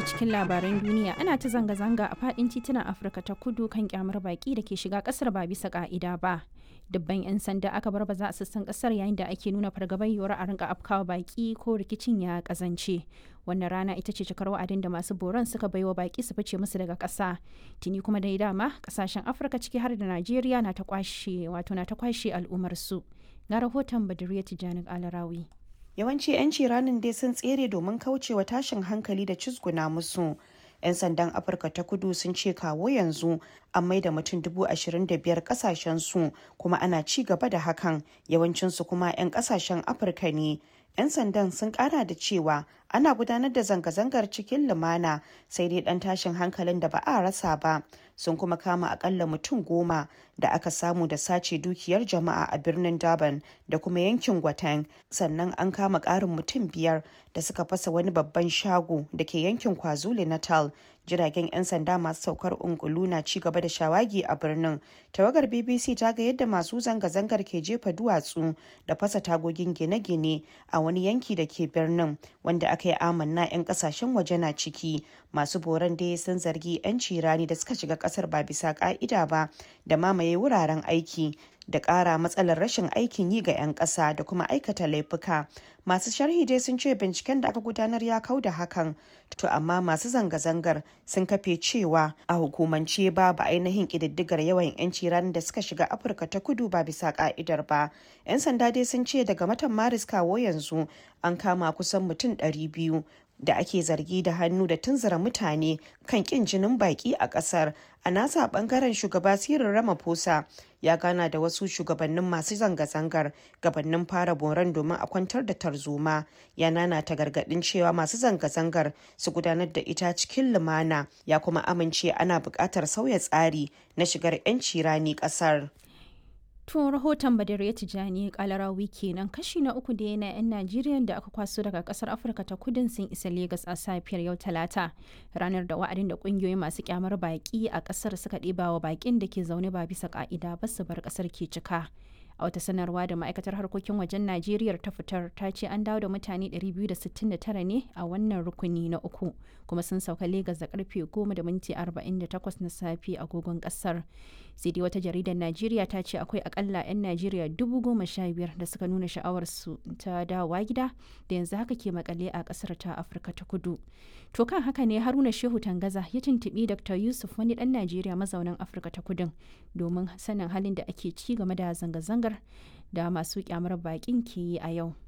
ji cikin labaran duniya ana ta zanga-zanga a fadin titunan Afirka ta kudu kan kyamar baki da ke shiga kasar ba bisa ka'ida ba. Dubban 'yan sanda aka bar baza a sassan kasar yayin da ake nuna fargabar yiwuwar a rinka afkawa baki ko rikicin ya kazance. Wannan rana ita ce cikar wa'adin da masu boron suka baiwa baki su fice musu daga ƙasa. Tuni kuma dai dama kasashen Afirka ciki har da Najeriya na ta kwashe wato na ta kwashe al'ummar su. Ga rahoton Badriya Tijjani Alarawi. yawanci 'yanci ranin dai sun tsere domin kaucewa tashin hankali da cizguna musu 'yan sandan afirka ta kudu sun ce kawo yanzu an maida mutum dubu ashirin da biyar kasashen su kuma ana ci gaba da hakan yawancinsu kuma 'yan kasashen afirka ne 'yan sandan sun kara da cewa ana gudanar da zanga-zangar cikin lumana sai dai dan tashin hankalin da ba a rasa ba sun kuma kama akalla mutum goma da aka samu da sace dukiyar jama'a a birnin durban da kuma yankin gwatan sannan an kama karin mutum biyar da suka fasa wani babban shago da ke yankin kwazulu natal jiragen 'yan sanda masu saukar ungulu na ci gaba da shawagi a birnin tawagar bbc ta ga yadda masu zanga-zangar ke jefa duwatsu da fasa tagogin gine-gine a wani yanki da ke birnin wanda aka yi amanna 'yan kasashen waje na ciki masu boran dai sun zargi 'yan cirani da suka shiga kasar ba bisa ka'ida ba da mamaye wuraren aiki da ƙara matsalar rashin aikin yi ga 'yan ƙasa da kuma aikata laifuka masu sharhi dai sun ce binciken da aka gudanar ya kau da hakan to amma masu zanga-zangar sun kafe cewa a hukumance babu ainihin ƙididdigar yawan 'yanci ranar da suka shiga afirka ta kudu ba bisa ka'idar ba 'yan sanda dai sun ce daga watan maris kawo yanzu an kama kusan mutum 200 da ake zargi da hannu da tunzura mutane kan kin jinin baki a kasar a nasa bangaren shugaba sirin ramaphosa ya gana da wasu shugabannin masu zanga-zangar gabanin fara boran domin a kwantar da tarzoma ya nana ta gargadin cewa masu zanga-zangar su gudanar da ita cikin lumana ya kuma amince ana buƙatar sauya tsari na shigar 'yanci rani ƙasar. To rahoton Badariya Tijjani kalarawi kenan kashi na uku da yana 'yan Najeriya da aka kwaso daga kasar Afirka ta kudin sun isa Legas a safiyar yau Talata. Ranar da wa'adin da kungiyoyi masu kyamar baki a kasar suka ɗiba wa bakin da ke zaune ba bisa ka'ida ba su bar kasar ke cika. a wata sanarwa da ma'aikatar harkokin wajen najeriya ta fitar ta ce an dawo da mutane 269 ne a wannan rukuni na uku kuma sun sauka legas da karfe 10 da minti 48 na safe agogon kasar sai dai wata jaridar najeriya ta ce akwai akalla 'yan najeriya 15,000 da suka nuna sha'awarsu ta dawowa gida da yanzu haka ke makale a kasar ta afirka ta kudu to kan haka ne haruna shehu tangaza ya tuntubi dr yusuf wani dan najeriya mazaunin afirka ta kudin domin sanin halin da ake ci game da zanga-zangar da masu kyamar bakin ke yi a yau